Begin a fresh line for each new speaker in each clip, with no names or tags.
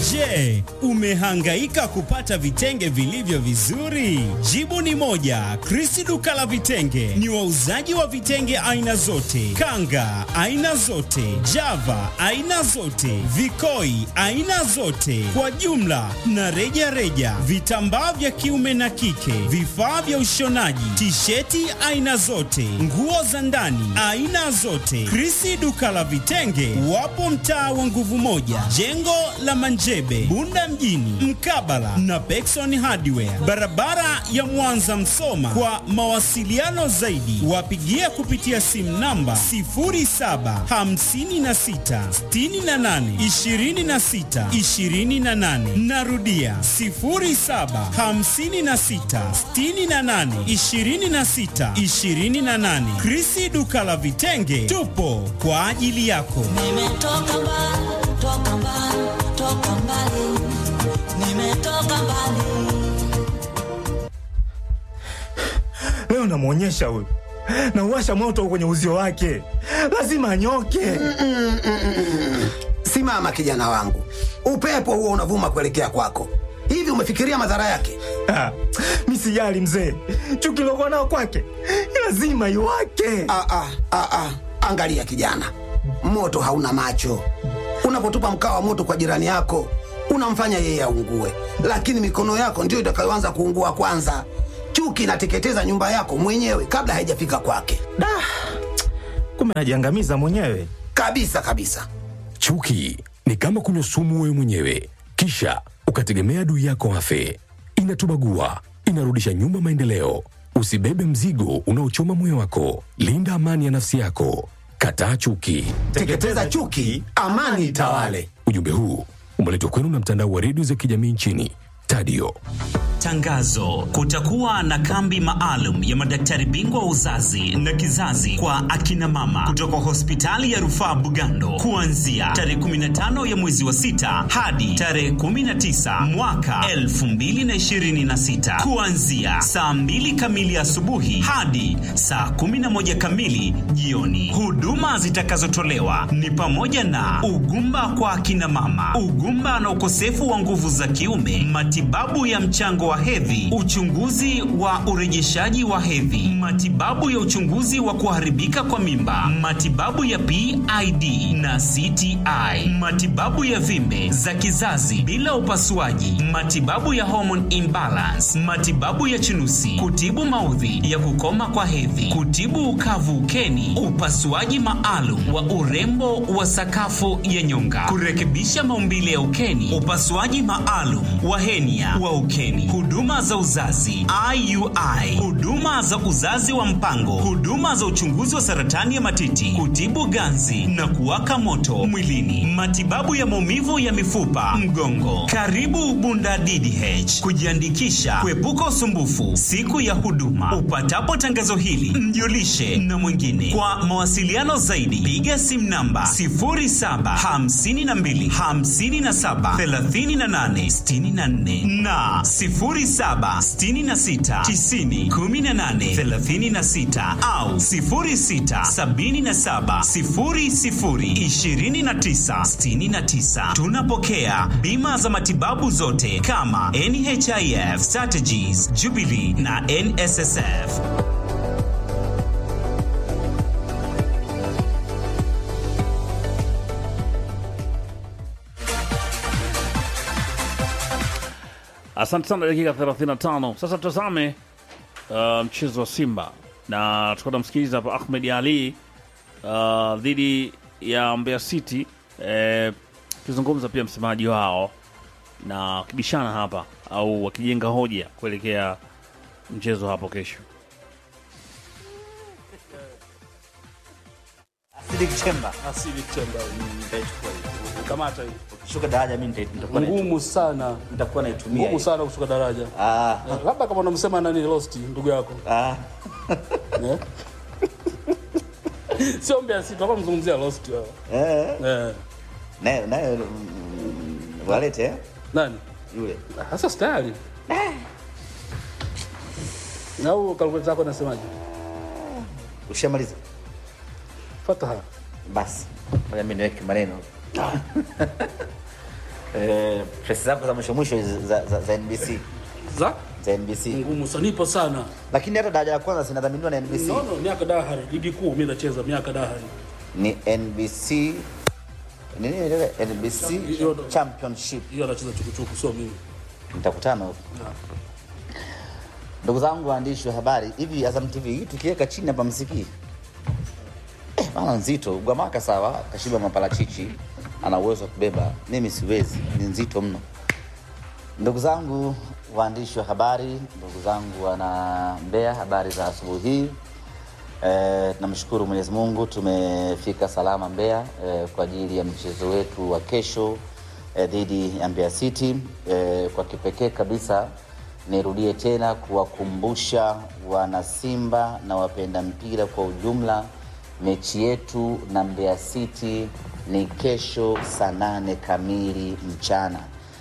Je, umehangaika kupata vitenge vilivyo vizuri? Jibu ni moja. Krisi duka la vitenge ni wauzaji wa vitenge aina zote, kanga aina zote, java aina zote, vikoi aina zote, kwa jumla na reja reja, vitambaa vya kiume na kike, vifaa vya ushonaji, tisheti aina zote, nguo za ndani aina zote. Krisi duka la vitenge wapo mtaa wa nguvu moja, jengo la Manjebe, Bunda mjini, mkabala na Pekson Hardware, barabara ya Mwanza Msoma. Kwa mawasiliano zaidi, wapigie kupitia simu namba 0756682628. Narudia 0756682628. Krisi duka la vitenge, tupo kwa ajili yako.
Nimetoka mbali, toka mbali, toka mbali. Nimetoka mbali.
Leo namwonyesha huyu, nauwasha moto kwenye uzio wake, lazima anyoke.
Simama kijana wangu, upepo huo unavuma kuelekea kwako. Hivi umefikiria madhara yake?
Ah, mi sijali mzee, chuki lokuwa nao kwake lazima iwake.
Ah, ah, ah, ah. Angalia kijana, moto hauna macho. Unapotupa mkaa wa moto kwa jirani yako, unamfanya yeye aungue, lakini mikono yako ndiyo itakayoanza kuungua kwanza. Chuki inateketeza nyumba yako mwenyewe kabla haijafika kwake,
Da, kumbe najiangamiza mwenyewe.
kabisa kabisa.
Chuki ni kama kunywa sumu wewe mwenyewe, kisha ukategemea adui yako afe. Inatubagua, inarudisha nyuma maendeleo. Usibebe mzigo unaochoma moyo wako. Linda amani ya nafsi yako. Kataa chuki.
Teketeza chuki, amani itawale.
Ujumbe huu umeletwa kwenu na mtandao wa redio za kijamii nchini Tadio.
Tangazo: kutakuwa na kambi maalum ya madaktari bingwa wa uzazi na kizazi kwa akina mama kutoka hospitali ya rufaa Bugando kuanzia tarehe 15 ya mwezi wa sita hadi tarehe 19 mwaka 2026 kuanzia saa 2 kamili asubuhi hadi saa 11 kamili jioni. Huduma zitakazotolewa ni pamoja na ugumba kwa akina mama, ugumba na ukosefu wa nguvu za kiume, matibabu ya mchango wa hedhi, uchunguzi wa urejeshaji wa hedhi, matibabu ya uchunguzi wa kuharibika kwa mimba, matibabu ya PID na CTI, matibabu ya vimbe za kizazi bila upasuaji, matibabu ya hormone imbalance, matibabu ya chunusi, kutibu maudhi ya kukoma kwa hedhi, kutibu ukavu ukeni, upasuaji maalum wa urembo wa sakafu ya nyonga, kurekebisha maumbile ya ukeni, upasuaji maalum wa henia wa ukeni, huduma za uzazi IUI, huduma za uzazi wa mpango, huduma za uchunguzi wa saratani ya matiti, kutibu ganzi na kuwaka moto mwilini, matibabu ya maumivu ya mifupa, mgongo. Karibu Bunda DDH kujiandikisha, kuepuka usumbufu siku ya huduma. Upatapo tangazo hili, mjulishe na mwingine. Kwa mawasiliano zaidi, piga simu namba 0752 57 38 64 na 0766 90 18 36 au 0677 00 29 69. Tunapokea bima za matibabu zote kama NHIF, Strategies, Jubilee na NSSF.
Asante sana, dakika 35. Sasa tutazame uh, mchezo wa Simba na tukuwa namsikiliza hapa Ahmed Ali uh, dhidi ya Mbeya City eh, akizungumza pia msemaji wao na wakibishana hapa au wakijenga hoja kuelekea mchezo hapo kesho.
Asili Chemba
Asili Chemba
nitaichukua hiyo.
kamata hiyo.
Ukishuka daraja mimi nita- nitakuwa naitumia.
Ngumu sana,
nitakuwa naitumia.
ngumu
hiyo.
sana kushuka daraja.
Ah,
Eh, Labda kama unamsema nani Lost ndugu yako.
ah.
Eh? Sio Mbeya City, hapa mzungumzia Lost wao.
Eh,
Eh.
naye naye mm, walete eh?
Nani?
yule.
Ah, Sasa stari. Na huo kalkuleta zako nasemaje?
Ushamaliza?
Fataha.
Basi. Ngoja mimi niweke maneno. Eh, press zako za mwisho mwisho hizi za, za, za NBC
za
za NBC,
ngumu sana, nipo sana
lakini hata daraja la kwanza zinadhaminiwa na NBC.
no, no, miaka dahari ligi kuu mimi nacheza miaka dahari
Ni NBC nini ile NBC
Hiyo ndo-
Championship.
hiyo anacheza chukuchuku, sio mimi.
Mtakutana huko. Ndugu zangu waandishi wa habari, hivi Azam TV hii tukiweka chini hapa msikii eh, bana nzito. Gwamaka sawa, kashiba maparachichi, ana uwezo wa kubeba, mimi siwezi, ni nzito mno. Ndugu zangu waandishi wa habari, ndugu zangu wana Mbeya, habari za asubuhi hii. Eh, tunamshukuru Mwenyezi Mungu tumefika salama Mbeya eh, kwa ajili ya mchezo wetu wa kesho eh, dhidi ya Mbeya City. Eh, kwa kipekee kabisa nirudie tena kuwakumbusha wana Simba na wapenda mpira kwa ujumla, mechi yetu na Mbeya City ni kesho saa nane kamili mchana.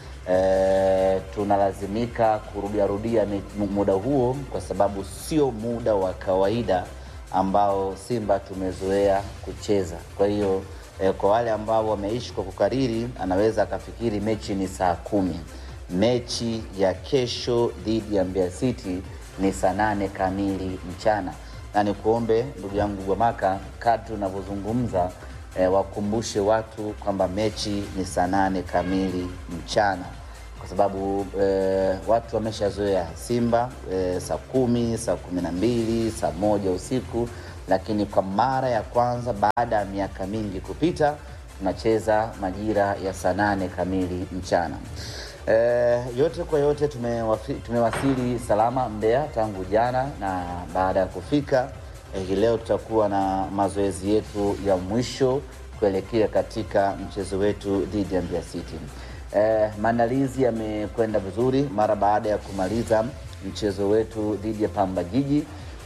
E, tunalazimika kurudiarudia mi- mu- muda huo kwa sababu sio muda wa kawaida ambao Simba tumezoea kucheza. Kwa hiyo e, kwa wale ambao wameishi kwa kukariri, anaweza akafikiri mechi ni saa kumi. Mechi ya kesho dhidi ya Mbeya City ni saa nane kamili mchana, na nikuombe ndugu yangu Gwamaka, kadri unavyozungumza e, wakumbushe watu kwamba mechi ni saa nane kamili mchana kwa sababu e, watu wameshazoea Simba e, saa kumi, saa kumi na mbili, saa moja usiku, lakini kwa mara ya kwanza baada ya miaka mingi kupita tunacheza majira ya saa nane kamili mchana. E, yote kwa yote tumewafi, tumewasili salama Mbeya tangu jana, na baada ya kufika eh, hii leo tutakuwa na mazoezi yetu ya mwisho kuelekea katika mchezo wetu dhidi ya Mbeya City. Eh, maandalizi yamekwenda vizuri mara baada ya kumaliza mchezo wetu dhidi ya Pamba Jiji.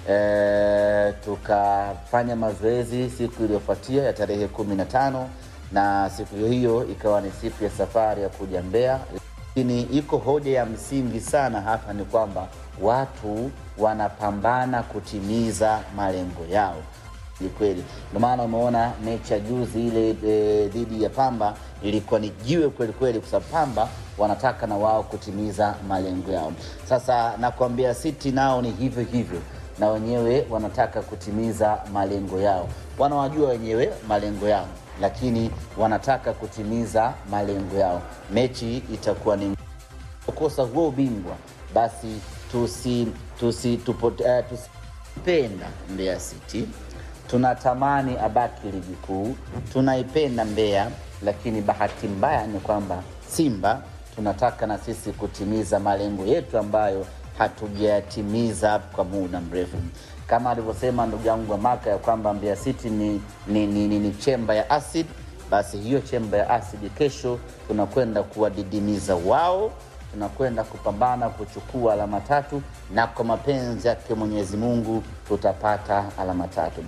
Eh, tukafanya mazoezi siku iliyofuatia ya tarehe kumi na tano na siku hiyo hiyo ikawa ni siku ya safari ya kuja Mbeya lakini iko hoja ya msingi sana hapa ni kwamba watu wanapambana kutimiza malengo yao. Ni kweli, ndio maana umeona mechi ya juzi ile e, dhidi ya Pamba ilikuwa ni jiwe kweli kweli, kwa sababu Pamba wanataka na wao kutimiza malengo yao. Sasa nakwambia City nao ni hivyo hivyo, na wenyewe wanataka kutimiza malengo yao, wanawajua wenyewe malengo yao lakini wanataka kutimiza malengo yao. Mechi itakuwa ni kukosa huo ubingwa, basi tusi tusi tupote, uh, tusipenda Mbeya City. Tunatamani abaki ligi kuu, tunaipenda Mbeya, lakini bahati mbaya ni kwamba Simba tunataka na sisi kutimiza malengo yetu ambayo hatujayatimiza kwa muda mrefu kama alivyosema ndugu yangu wa Maka ya kwamba Mbeya City ni, ni, ni, ni, ni chemba ya acid. Basi hiyo chemba ya acid kesho tunakwenda kuwadidimiza wao, tunakwenda kupambana kuchukua alama tatu, na kwa mapenzi yake Mwenyezi Mungu tutapata alama tatu.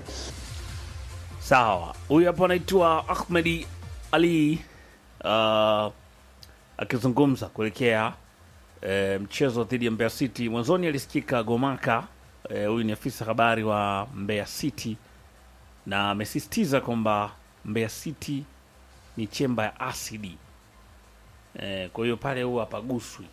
Sawa, huyu hapo anaitwa Ahmedi Ali uh, akizungumza kuelekea eh, mchezo dhidi ya Mbeya City. Mwanzoni alisikika Gomaka eh, huyu ni afisa habari wa Mbeya City na amesisitiza kwamba Mbeya City ni chemba ya asidi eh, kwa hiyo pale huwa hapaguswi.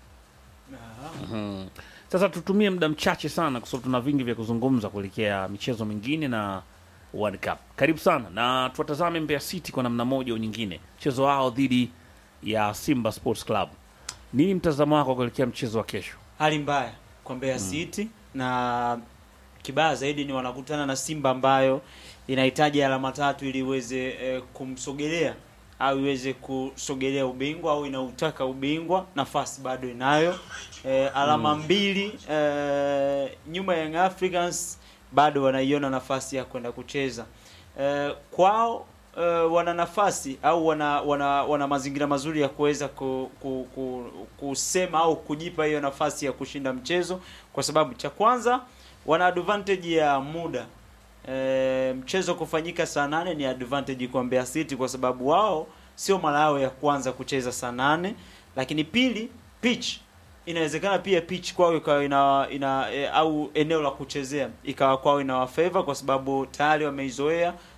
Mhm. Sasa tutumie muda mchache sana kwa sababu tuna vingi vya kuzungumza kuelekea michezo mingine na World Cup. Karibu sana na tuwatazame Mbeya City kwa namna moja au nyingine, mchezo wao dhidi ya Simba Sports Club. Nini mtazamo wako kuelekea mchezo wa kesho?
hali mbaya kwa Mbeya City na kibaya zaidi ni wanakutana na Simba ambayo inahitaji alama tatu ili iweze eh, kumsogelea au iweze kusogelea ubingwa au inautaka ubingwa. Nafasi bado inayo eh, alama mbili eh, nyuma ya Young Africans bado wanaiona nafasi ya kwenda kucheza eh, kwao uh, wana nafasi au wana wana, wana mazingira mazuri ya kuweza ku, ku, ku, kusema au kujipa hiyo nafasi ya kushinda mchezo, kwa sababu cha kwanza wana advantage ya muda. E, mchezo kufanyika saa nane ni advantage kwa Mbeya City kwa sababu wao sio mara yao ya kwanza kucheza saa nane, lakini pili pitch inawezekana pia pitch kwao ikawa ina, ina e, au eneo la kuchezea ikawa kwao ina favor kwa sababu tayari wameizoea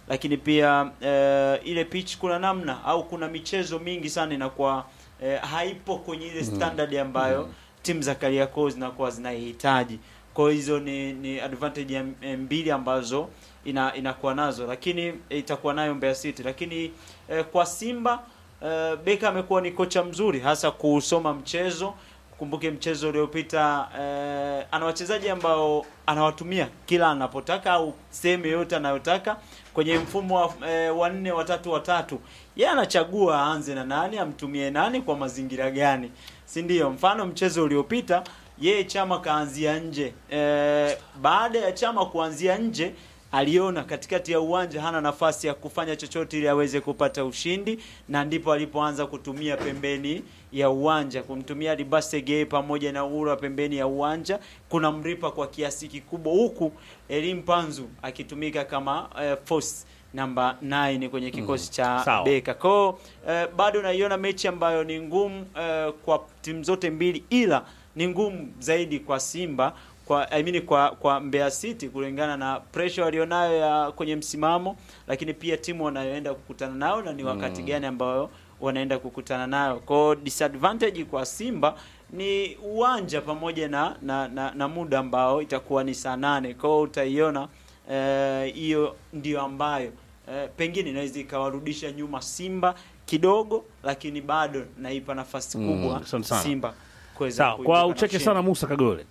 lakini pia eh, ile pitch kuna namna au kuna michezo mingi sana inakuwa eh, haipo kwenye ile standard ambayo timu za Kariakoo zinakuwa zinaihitaji. Kwa hiyo hizo ni, ni advantage ya eh, mbili ambazo ina, inakuwa nazo, lakini eh, itakuwa nayo Mbeya City, lakini eh, kwa Simba eh, Beka amekuwa ni kocha mzuri hasa kusoma mchezo. Kumbuke mchezo uliopita eh, ana wachezaji ambao anawatumia kila anapotaka au sehemu yoyote anayotaka kwenye mfumo wa eh, wa nne watatu watatu. Yeye anachagua aanze na nani, amtumie nani kwa mazingira gani, si ndio? Mfano mchezo uliopita yeye Chama kaanzia nje eh, baada ya Chama kuanzia nje aliona katikati ya uwanja hana nafasi ya kufanya chochote ili aweze kupata ushindi, na ndipo alipoanza kutumia pembeni ya uwanja, kumtumia Libasege pamoja na Ura pembeni ya uwanja, kuna mripa kwa kiasi kikubwa, huku Elim Panzu akitumika kama eh, force namba 9 kwenye kikosi cha
Sawa.
Beka. Kwa eh, bado naiona mechi ambayo ni ngumu eh, kwa timu zote mbili, ila ni ngumu zaidi kwa Simba kwa I mean kwa kwa Mbeya City kulingana na pressure walionayo ya kwenye msimamo, lakini pia timu wanayoenda kukutana nayo na ni wakati gani ambayo wanaenda kukutana nayo. Kwa hiyo disadvantage kwa Simba ni uwanja pamoja na na, na, na muda ambao itakuwa ni saa nane. Kwa hiyo utaiona eh, hiyo ndio ambayo eh, pengine inaweza ikawarudisha nyuma Simba kidogo, lakini bado naipa nafasi kubwa
asante sana.
Simba kuweza
Sawa,
kuibuka
kwa
na
uchache
ushindi.
sana Musa Kagole.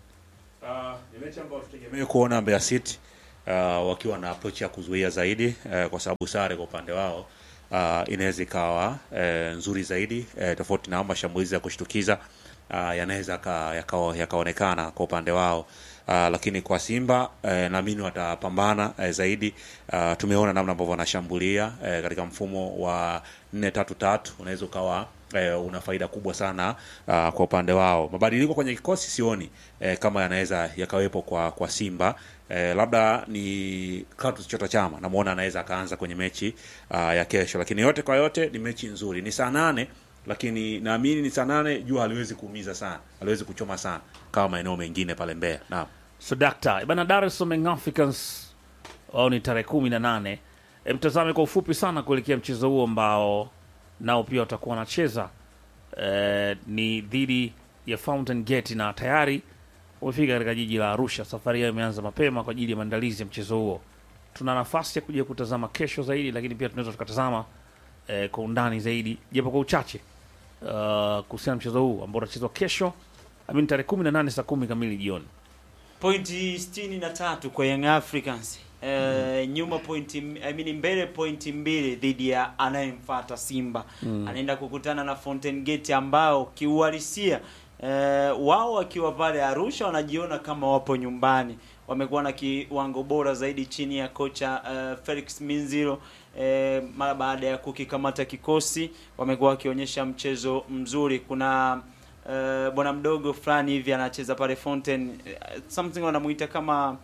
ni mechi ambayo tutegemee kuona Mbeya City uh, wakiwa na approach ya kuzuia zaidi uh, kwa sababu sare kwa upande wao uh, inaweza ikawa uh, nzuri zaidi uh, tofauti na mashambulizi ya kushtukiza uh, yanaweza yaka- yakawa- yakaonekana kwa upande wao uh, lakini kwa Simba uh, naamini watapambana uh, zaidi uh, tumeona namna ambavyo wanashambulia uh, katika mfumo wa nne tatu tatu unaweza ukawa eh, una faida kubwa sana uh, kwa upande wao. Mabadiliko kwenye kikosi sioni eh, kama yanaweza yakawepo kwa kwa Simba eh, labda ni Clatous Chota Chama namuona anaweza akaanza kwenye mechi uh, ya kesho, lakini yote kwa yote ni mechi nzuri, ni saa nane lakini naamini ni saa nane, jua haliwezi kuumiza sana, haliwezi kuchoma sana kama maeneo mengine pale Mbeya. Naam.
So dakta bana, Dar es Salaam Young Africans wao ni tarehe kumi na nane. E, mtazame kwa ufupi sana kuelekea mchezo huo ambao nao pia watakuwa wanacheza e, ni dhidi ya Fountain Gate na tayari wamefika katika jiji la Arusha. Safari yao imeanza mapema kwa ajili ya maandalizi ya mchezo huo. Tuna nafasi ya kuja kutazama kesho zaidi, lakini pia tunaweza tukatazama e, kwa undani zaidi japo kwa uchache uh, kuhusiana na mchezo huu ambao utachezwa kesho amini tarehe kumi na nane saa kumi kamili jioni.
pointi sitini na tatu kwa Young Africans eh, nyuma pointi I mean mbele pointi mbili dhidi ya anayemfuata Simba anaenda kukutana na Fountain Gate ambao kiuhalisia eh, wao wakiwa pale Arusha wanajiona kama wapo nyumbani wamekuwa na kiwango bora zaidi chini ya kocha eh, Felix Minziro eh, mara baada ya kukikamata kikosi wamekuwa wakionyesha mchezo mzuri kuna eh, bwana mdogo fulani hivi anacheza pale Fountain eh, something wanamuita kama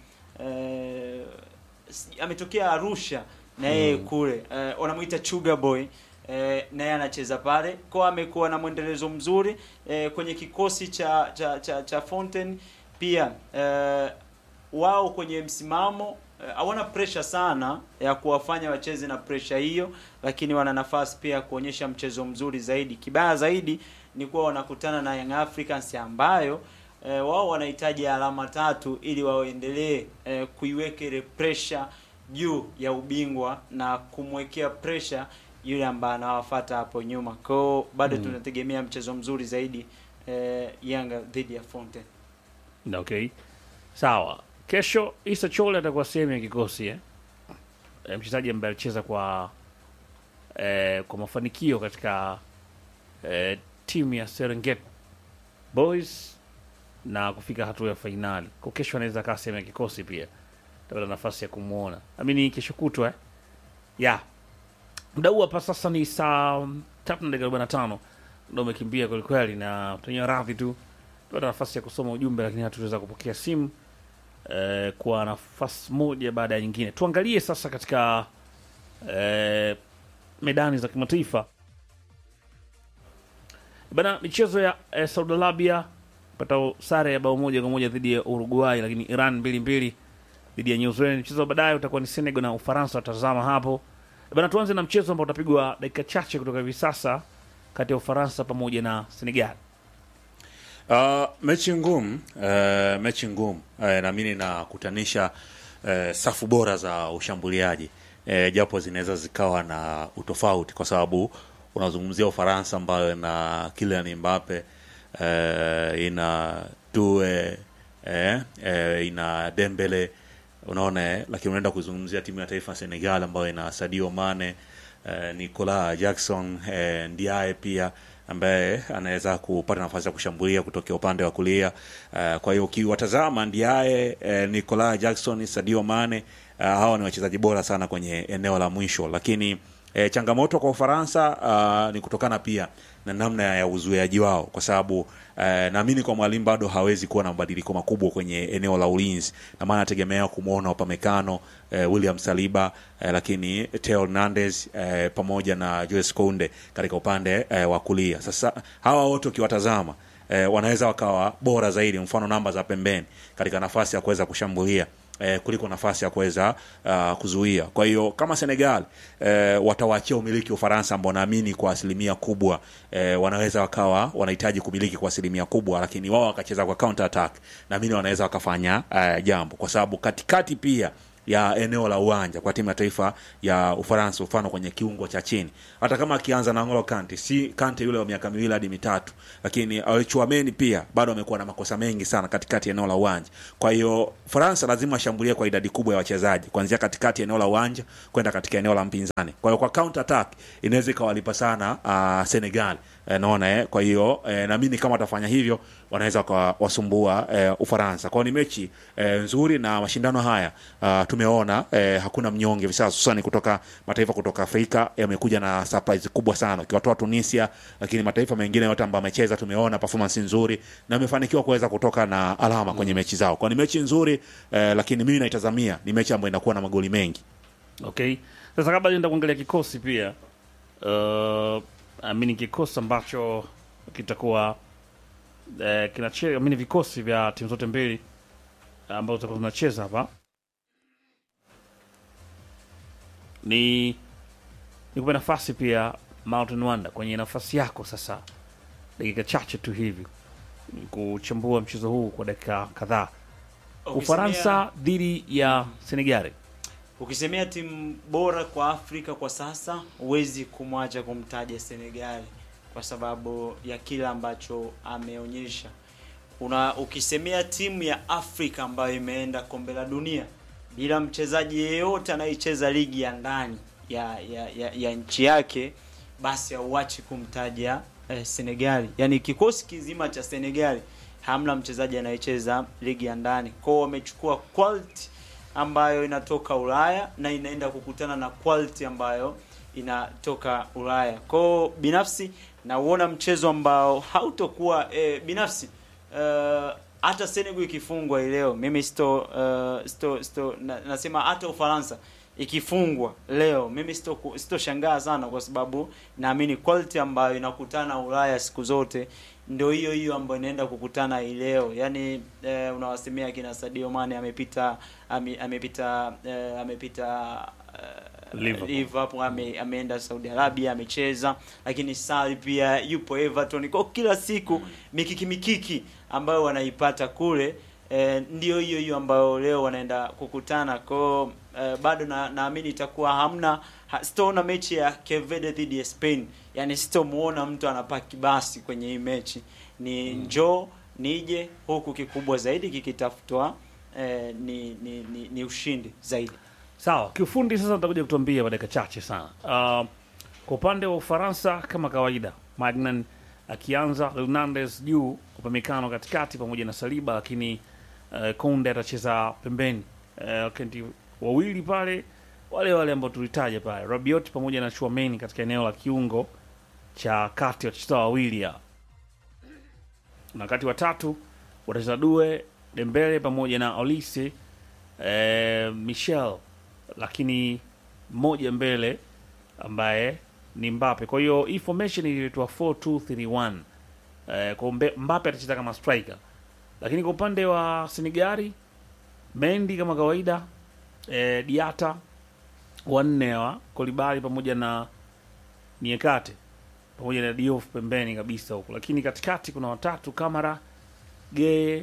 eh, si- ametokea Arusha na yeye kule eh, wanamuita Chuga Boy eh, naye anacheza pale kwa amekuwa na mwendelezo mzuri eh, kwenye kikosi cha cha cha, cha Fountain pia eh, wao kwenye msimamo eh, hawana pressure sana ya kuwafanya wacheze na pressure hiyo, lakini wana nafasi pia ya kuonyesha mchezo mzuri zaidi. Kibaya zaidi ni kuwa wanakutana na Young Africans ambayo eh, wao wanahitaji alama tatu ili waendelee eh, kuiweka ile pressure juu ya ubingwa na kumwekea pressure yule ambaye anawafuata hapo nyuma. Kwa hiyo bado tunategemea mchezo mzuri zaidi eh, Yanga dhidi ya Fountain.
Okay, sawa. Kesho Isa Chole atakuwa sehemu ya kikosi eh? E, mchezaji ambaye alicheza kwa eh, kwa mafanikio katika eh, timu ya Serengeti Boys na kufika hatua ya fainali. Kwa kesho anaweza kaa sehemu ya kikosi pia, tapata nafasi ya kumwona amini kesho kutwa eh? ya muda huu hapa sasa ni saa tatu na dakika arobaini na tano ndo umekimbia kwelikweli, na tuenyewe radhi tu tupata nafasi ya kusoma ujumbe lakini hatuweza kupokea simu eh, kwa nafasi moja baada ya nyingine. Tuangalie sasa katika eh, medani za kimataifa bana, michezo ya eh, Saudi Arabia pata sare ya bao moja kwa moja dhidi ya Uruguay, lakini Iran mbili mbili dhidi ya New Zealand. Mchezo wa baadaye utakuwa ni Senegal na Ufaransa, watazama hapo bana. Tuanze na mchezo ambao utapigwa dakika chache kutoka hivi sasa kati ya Ufaransa pamoja na Senegal.
Uh, mechi ngumu uh, mechi ngumu uh, naamini nakutanisha uh, safu bora za ushambuliaji uh, japo zinaweza zikawa na utofauti kwa sababu unazungumzia Ufaransa ambayo ina Kylian Mbappe uh, ina Due eh, eh, ina Dembele unaona eh, lakini unaenda kuzungumzia timu ya taifa ya Senegal ambayo ina Sadio Mane eh, Nicolas Jackson eh, Ndiaye pia ambaye anaweza kupata nafasi ya kushambulia kutokea upande wa kulia. Uh, kwa hiyo ukiwatazama Ndiaye, eh, Nicolas Jackson, Sadio Mane uh, hawa ni wachezaji bora sana kwenye eneo la mwisho, lakini eh, changamoto kwa Ufaransa uh, ni kutokana pia na namna ya uzuiaji wao, kwa sababu eh, naamini kwa mwalimu bado hawezi kuwa na mabadiliko makubwa kwenye eneo la ulinzi, na maana nategemea kumwona Upamecano eh, William Saliba eh, lakini Theo Hernandez eh, pamoja na Jules Kounde katika upande eh, wa kulia. Sasa hawa wote ukiwatazama eh, wanaweza wakawa bora zaidi, mfano namba za pembeni katika nafasi ya kuweza kushambulia eh, kuliko nafasi ya kuweza uh, kuzuia. Kwa hiyo kama Senegal eh, watawaachia umiliki Ufaransa ambao naamini kwa asilimia kubwa eh, wanaweza wakawa wanahitaji kumiliki kwa asilimia kubwa, lakini wao wakacheza kwa counter attack, naamini wanaweza wakafanya uh, jambo, kwa sababu katikati pia ya eneo la uwanja kwa timu ya taifa ya Ufaransa, mfano kwenye kiungo cha chini, hata kama akianza na N'Golo Kante, si Kante yule wa miaka miwili hadi mitatu, lakini Chouameni pia bado amekuwa na makosa mengi sana katikati ya eneo la uwanja. Kwa hiyo Faransa lazima ashambulie kwa idadi kubwa ya wachezaji kuanzia katikati ya eneo la uwanja kwenda katika eneo la mpinzani. Kwa hiyo kwa counter attack inaweza ikawalipa sana uh, Senegal eh, naona eh. Kwa hiyo eh, naamini kama watafanya hivyo wanaweza wasumbua eh, Ufaransa. Kwa hiyo ni mechi eh, nzuri na mashindano haya uh, tumeona eh, hakuna mnyonge hivi sasa, hususani kutoka mataifa kutoka Afrika yamekuja na surprise kubwa sana, ukiwatoa Tunisia, lakini mataifa mengine yote ambayo amecheza tumeona performance nzuri na amefanikiwa kuweza kutoka na alama kwenye mechi zao. Kwa ni mechi nzuri eh, lakini mimi naitazamia ni mechi ambayo inakuwa na magoli mengi.
Okay, sasa kabla nienda kuangalia kikosi pia uh, amini kikosi ambacho kitakuwa eh, kinacheza amini vikosi vya timu zote mbili ambazo zitakuwa zinacheza hapa ni nikupe nafasi pia Mountain Wanda kwenye nafasi yako sasa, dakika chache tu hivi kuchambua mchezo huu kwa dakika kadhaa. Ufaransa dhidi ya Senegali.
Ukisemea timu bora kwa Afrika kwa sasa, huwezi kumwacha kumtaja Senegali kwa sababu ya kile ambacho ameonyesha. Una ukisemea timu ya Afrika ambayo imeenda kombe la dunia bila mchezaji yeyote anayecheza ligi ya ndani ya, ya, ya, ya nchi yake, basi hauachi kumtaja eh, Senegali. Yaani kikosi kizima cha Senegali hamna mchezaji anayecheza ligi ya ndani. Kwao wamechukua quality ambayo inatoka Ulaya na inaenda kukutana na quality ambayo inatoka Ulaya. Kwao binafsi nauona mchezo ambao hautokuwa eh, binafsi uh, hata Senegal ikifungwa leo mimi sto, uh, sto, sto na, nasema hata Ufaransa ikifungwa leo mimi sito sitoshangaa sana, kwa sababu naamini quality ambayo inakutana Ulaya siku zote ndio hiyo hiyo ambayo inaenda kukutana hii leo. Yani eh, unawasemea kina Sadio Mane amepita ame, amepita eh, amepita eh,
Liverpool.
Liverpool ame, ameenda Saudi Arabia amecheza, lakini Sarri pia yupo Everton. Kwa kila siku mikiki mikiki ambayo wanaipata kule eh, ndio hiyo hiyo ambayo leo wanaenda kukutana kwao. Eh, bado na naamini itakuwa hamna ha, sitaona mechi ya Cape Verde dhidi ya Spain, yani sitomuona mtu anapaki basi kwenye hii mechi, ni njoo nije huku, kikubwa zaidi kikitafutwa eh, ni, ni, ni, ni ushindi zaidi.
Sawa, kiufundi sasa utakuja kutuambia kwa dakika chache sana. Uh, kwa upande wa Ufaransa kama kawaida, Magnan akianza, Hernandez juu, Upamecano katikati pamoja na Saliba, lakini uh, Konde atacheza pembeni. Uh, kenti wawili pale wale wale ambao tulitaja pale, Rabiot pamoja na Chouameni katika eneo la kiungo cha kati, watacheza wawili hao, na kati watatu watacheza Due, Dembele pamoja na Olise eh, Michel lakini mmoja mbele ambaye ni Mbappe. Kwa hiyo hii formation iliitwa 4231. Eh, kwa Mbe- Mbappe atacheza kama striker, lakini kwa upande wa Senegali Mendi kama kawaida, e, Diata wanne wa Kolibali pamoja na Niekate pamoja na Diouf pembeni kabisa huko, lakini katikati kuna watatu Kamara, Geye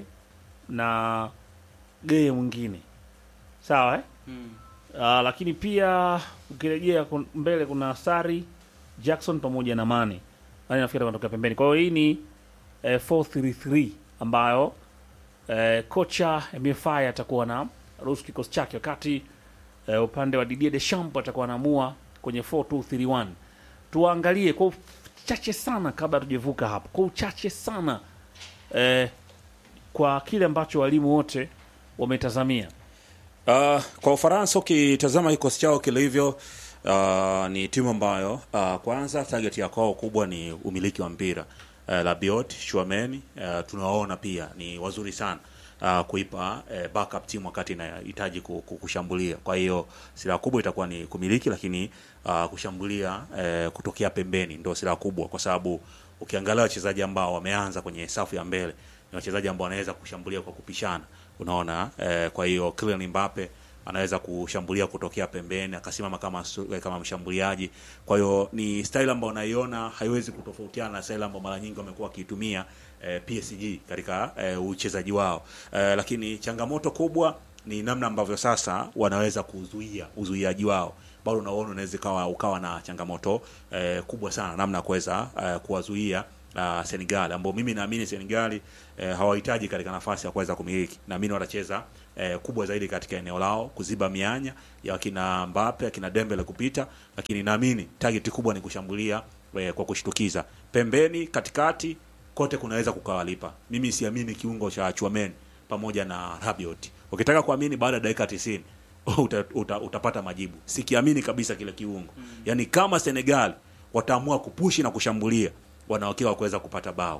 na Geye mwingine sawa eh?
Mm.
Uh, lakini pia ukirejea kun- mbele kuna Sari Jackson pamoja na Mane. Mane nafikiri anatokea pembeni. Kwa hiyo hii ni eh, 433 ambayo eh, kocha MFI atakuwa na ruhusu kikosi chake, wakati eh, upande wa Didier Deschamps atakuwa anaamua kwenye 4231. Tuangalie kwa uchache sana kabla tujevuka hapo, kwa uchache sana eh, kwa kile ambacho walimu wote wametazamia
Uh, kwa Ufaransa ukitazama kikosi chao kilivyo, uh, ni timu ambayo uh, kwanza target ya kwao kubwa ni umiliki wa mpira. Uh, Rabiot, Chouameni uh, tunawaona pia ni wazuri sana uh, kuipa uh, backup timu wakati inahitaji ku- ku- kushambulia. Kwa hiyo silaha kubwa itakuwa ni kumiliki, lakini uh, kushambulia uh, kutokea pembeni ndio silaha kubwa, kwa sababu ukiangalia wachezaji ambao wameanza kwenye safu ya mbele ni wachezaji ambao wanaweza kushambulia kwa kupishana unaona eh, kwa hiyo Kylian Mbappe anaweza kushambulia kutokea pembeni akasimama kama su- eh, kama mshambuliaji. Kwa hiyo ni style ambayo naiona haiwezi kutofautiana na style ambayo mara nyingi wamekuwa wakiitumia eh, PSG katika eh, uchezaji wao eh, lakini changamoto kubwa ni namna ambavyo sasa wanaweza kuzuia uzuiaji wao bado unaona unaweza ukawa ukawa na changamoto eh, kubwa sana namna ya kuweza eh, kuwazuia uh, Senegal ambao mimi naamini Senegal eh, hawahitaji katika nafasi ya kuweza kumiliki. Naamini watacheza eh, kubwa zaidi katika eneo lao kuziba mianya ya kina Mbappe, akina Dembele kupita, lakini naamini target kubwa ni kushambulia eh, kwa kushtukiza pembeni, katikati kote kunaweza kukawalipa. Mimi siamini kiungo cha Chouameni pamoja na Rabiot. Ukitaka kuamini baada ya dakika 90 uta, uta, utapata majibu. Sikiamini kabisa kile kiungo. Yaani kama Senegal wataamua kupushi na kushambulia, wanawakiwa wa kuweza kupata bao.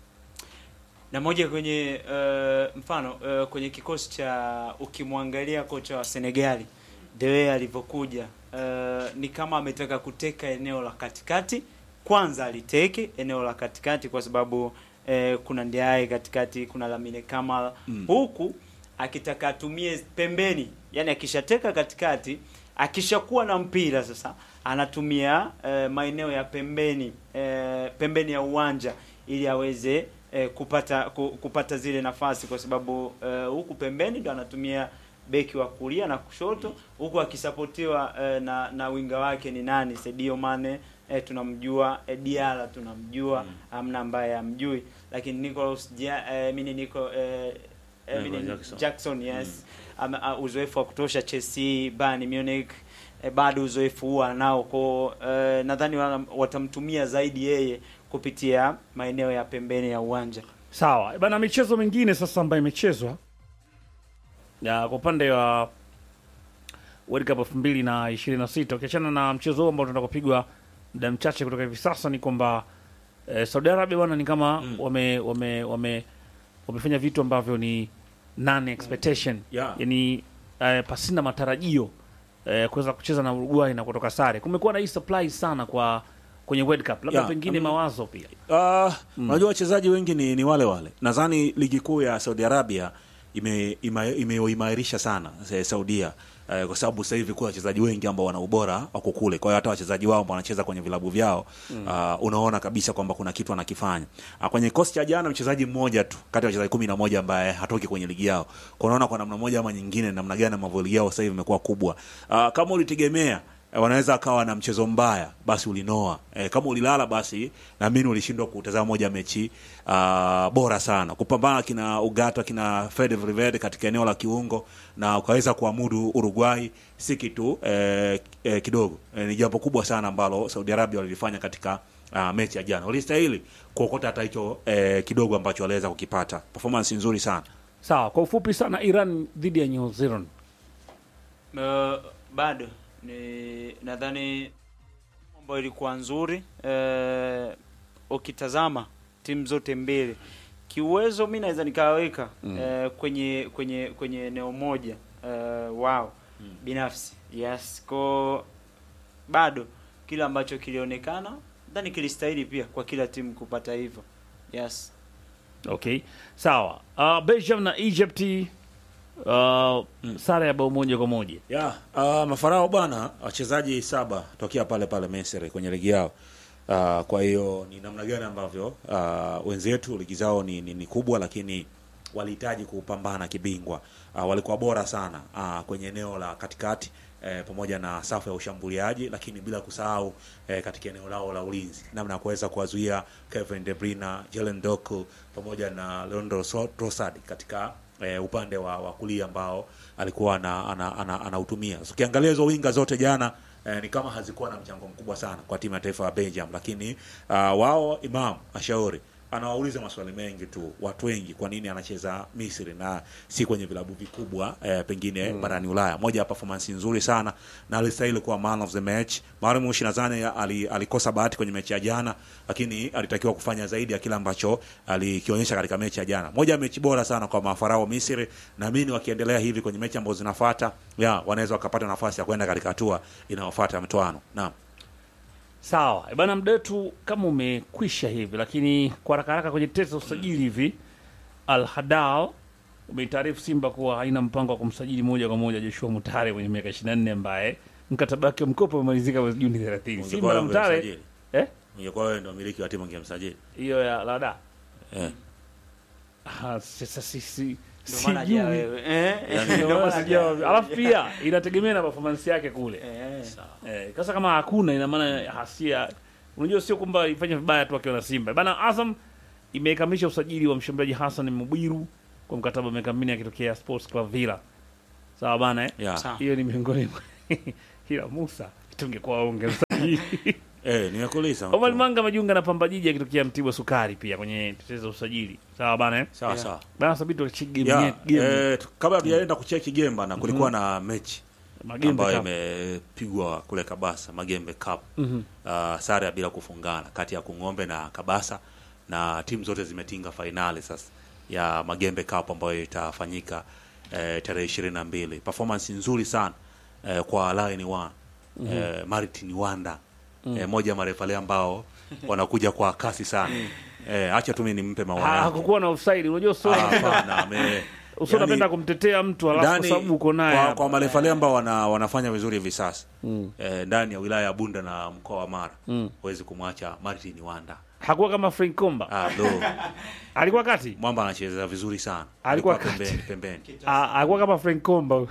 na moja kwenye uh, mfano uh, kwenye kikosi cha ukimwangalia kocha wa Senegali the way alivyokuja uh, ni kama ametaka kuteka eneo la katikati kwanza aliteke eneo la katikati kwa sababu uh, kuna Ndiaye katikati kuna Lamine Kamal
Mm.
huku akitaka atumie pembeni yani akishateka katikati akishakuwa na mpira sasa anatumia eh, maeneo ya pembeni eh, pembeni ya uwanja ili aweze eh, kupata ku, kupata zile nafasi kwa sababu eh, huku pembeni ndo anatumia beki wa kulia na kushoto huku akisapotiwa eh, na na winga wake ni nani Sadio Mane eh, tunamjua eh, Diala tunamjua amna ambaye amjui lakini Nicolas ja, eh, mini Nico eh, eh,
Nicolas
mini-
Jackson.
Jackson yes Ame- a- uzoefu wa kutosha Chelsea Bayern Munich eh, bado uzoefu huo anao kwa eh, nadhani wana- watamtumia zaidi yeye kupitia maeneo ya pembeni ya uwanja
Sawa bana, michezo mingine sasa ambayo imechezwa ya kwa upande wa World Cup elfu mbili na ishirini na sita ukiachana na mchezo huo ambao tunaenda kupigwa muda mchache kutoka hivi sasa, ni kwamba eh, Saudi Arabia bwana ni kama wame, wame, wame, wamefanya vitu ambavyo ni non expectation
Yeah.
yani eh, pasina matarajio eh, kuweza kucheza na Uruguay na kutoka sare. Kumekuwa na hii surprise sana kwa kwenye World Cup, labda
Yeah,
pengine
um,
mawazo pia
Uh, unajua wachezaji wengi ni, ni wale wale. Nadhani ligi kuu ya Saudi Arabia ime- ima- imeimarisha sana eh, Saudia eh, kwa sababu sasa hivi kuna wachezaji wengi ambao wana ubora wako kule. Kwa hiyo hata wachezaji wao ambao wanacheza kwenye vilabu vyao uh, unaona kabisa kwamba kuna kitu anakifanya. Uh, kwenye kikosi cha jana mchezaji mmoja tu kati ya wachezaji kumi na moja ambaye hatoki kwenye ligi yao. Kwa unaona kwa namna moja ama nyingine namna gani ambavyo ligi yao sasa hivi imekuwa kubwa. Uh, kama ulitegemea eh, wanaweza akawa na mchezo mbaya basi ulinoa eh, kama ulilala basi naamini ulishindwa kutazama moja ya mechi uh, bora sana kupambana kina Ugata kina Fede Valverde katika eneo la kiungo na ukaweza kuamudu Uruguay si kitu eh, eh, kidogo eh, ni jambo kubwa sana ambalo Saudi Arabia walilifanya katika uh, mechi ya jana walistahili kuokota hata hicho eh, kidogo ambacho waliweza kukipata performance nzuri sana
sawa. Kwa ufupi sana, Iran dhidi ya New Zealand
Uh, bado ni nadhani ambayo ilikuwa nzuri uh, ukitazama timu zote mbili kiuwezo mi naweza nikawaweka
Mm.
uh, kwenye kwenye kwenye eneo moja uh, wao binafsi yes ko bado kile ambacho kilionekana nadhani kilistahili pia kwa kila timu kupata hivyo yes
Okay, sawa. Uh, Belgium na Egypt uh, sare ya bao moja kwa moja
ya uh, mafarao bwana wachezaji saba tokea pale pale Misri kwenye ligi yao uh, kwa hiyo ni namna gani ambavyo uh, wenzetu ligi zao ni, ni, ni kubwa lakini walihitaji kupambana kibingwa uh, walikuwa bora sana uh, kwenye eneo la katikati eh, pamoja na safu ya ushambuliaji lakini bila kusahau eh, katika eneo lao la ulinzi namna ya kuweza kuwazuia Kevin De Bruyne, Jalen Doku pamoja na Leandro So- Trossard katika eh, upande wa, wa kulia ambao alikuwa anautumia ana, ana, anautumia. so, ukiangalia hizo winga zote jana eh, ni kama hazikuwa na mchango mkubwa sana kwa timu ya taifa ya Belgium, lakini uh, wao Imam Ashauri anawauliza maswali mengi tu watu wengi, kwa nini anacheza Misri na si kwenye vilabu vikubwa eh, pengine
Mm.
barani Ulaya. Moja ya performance nzuri sana na alistahili kuwa man of the match. Mariam Mushi nadhani ali, alikosa bahati kwenye mechi ya jana, lakini alitakiwa kufanya zaidi ya kile ambacho alikionyesha katika mechi ya jana. Moja ya mechi bora sana kwa mafarao Misri. Naamini wakiendelea hivi kwenye mechi ambazo zinafuata, ya wanaweza wakapata nafasi ya kwenda katika hatua inayofuata ya mtoano. Naam.
sawa Eh, bana muda wetu kama umekwisha hivi lakini kwa haraka haraka kwenye tesa usajili hivi al hadal umeitaarifu simba kuwa haina mpango wa kumsajili moja kwa moja joshua mutare mwenye miaka 24 ambaye mkataba wake wa mkopo umemalizika mwezi juni 30 simba na mutare eh
Ungekuwa wewe ndio mmiliki wa timu ungemsajili.
hiyo ya lada
Eh.
Ah, sasa sisi
Ndio maana haja wewe. Eh,
Ndio
ndio
maana
maana
sijua.
haja-
alafu pia inategemea na performance yake kule eh, sasa kama hakuna ina maana hasia unajua sio kwamba ifanye vibaya tu akiwa na simba bana azam imekamilisha usajili wa mshambuliaji hassan mubwiru kwa mkataba wa miaka minne akitokea sports club villa sawa bana eh?
Yeah. Sawa.
hiyo ni miongoni mwa ila musa tungekuwa waonge usajili
Eh, nimekuuliza.
Omar Manga amejiunga na Pamba Jiji akitokea Mtibwa Sukari pia kwenye tetezi za usajili. Sawa bana eh?
Sawa, sawa.
Bana sabiti tuchige
Ya,
game.
eh, tu- kabla hatujaenda kucheki Gemba na kulikuwa
Mhm.
na mechi
Magembe
ambayo
Cup.
imepigwa kule Kabasa, Magembe Cup.
Mhm.
Uh, sare ya bila kufungana kati ya Kung'ombe na Kabasa na timu zote zimetinga fainali sasa ya Magembe Cup ambayo itafanyika eh, tarehe ishirini na mbili. Performance nzuri sana eh, kwa Lion One
Mhm.
eh, Martin Wanda
Mm.
eh, moja ya marefali ambao wanakuja kwa kasi sana eh, acha tu mimi nimpe maua
Ha-
yangu.
hakukuwa na offside. Unajua sio
Ah, hapana, ame-
usio
yani-
unapenda kumtetea mtu alafu kwa
ndani
sababu uko naye.
kwa,
hapa.
kwa marefali ambao wana, wanafanya vizuri hivi sasa
Mm.
eh, ndani ya wilaya ya Bunda na mkoa wa Mara
Mm.
huwezi kumwacha Martin Wanda.
Hakuwa kama Frank Komba.
Ah, do.
Alikuwa kati.
Mwamba anacheza vizuri sana.
Alikuwa kati.
pembeni pembeni.
Ah, alikuwa kama Frank Komba.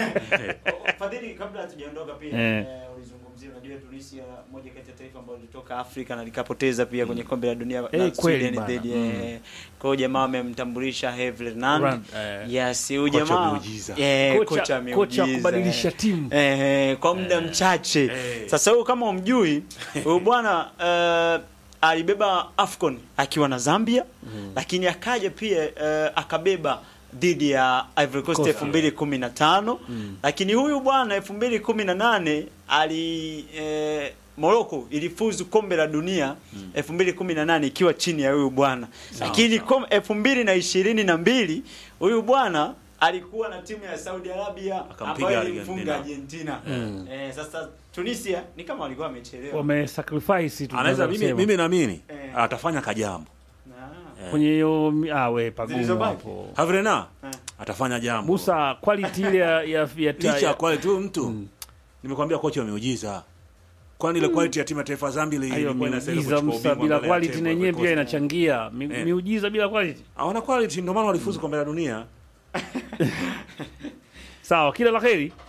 Fadhili, kabla hatujaondoka pia
Eh.
eh, ulizungumzia, unajua Tunisia moja kati ya taifa ambalo lilitoka Afrika na likapoteza pia kwenye kombe la dunia
Eh,
na
kweli
Sweden
bana.
dhidi
Mm.
eh, kwa hiyo jamaa amemtambulisha Herve Renard.
Ran- eh.
Yes, huyu
Kocha
jamaa
miujiza.
eh,
Kocha-
kocha
kocha
miujiza,
kubadilisha
eh.
timu.
eh, eh, kwa muda mchache. Sasa huyu kama umjui huyu bwana eh, alibeba Afcon akiwa na Zambia lakini akaja pia eh, akabeba dhidi ya Ivory Coast
Coast.
elfu mbili kumi na tano lakini huyu bwana elfu mbili kumi na nane ali eh, Morocco ilifuzu kombe la dunia elfu mbili kumi na nane ikiwa chini ya huyu bwana lakini kom- elfu mbili na ishirini na mbili huyu bwana alikuwa na timu ya Saudi Arabia
Akampiga
ambayo ilimfunga
Argentina.
Argentina
Mm.
eh, sasa Tunisia ni kama walikuwa wamechelewa
Wamesacrifice tu.
Anaweza mimi,
kusema.
mimi naamini
Eh.
atafanya kajambo. Eh.
Kwenye hiyo ah we pagumu
Zilizobaki.
hapo.
Havrena atafanya jambo.
Musa quality ile ya ya, ya,
Licha ya quality huyu mtu. Nimekwambia kocha ameujiza. Kwani ile quality ya timu ya taifa ya Zambia ile
Hayo
ilikuwa inastahili
miujiza
kuchukua
Musa
ubingwa
bila
mbele ya
quality
Tembo
na
Ivory
yenyewe pia
Coast.
inachangia. Mi-
Eh.
Miujiza bila quality.
Hawana quality ndio maana walifuzu kombe la dunia.
Sawa, kila la kheri.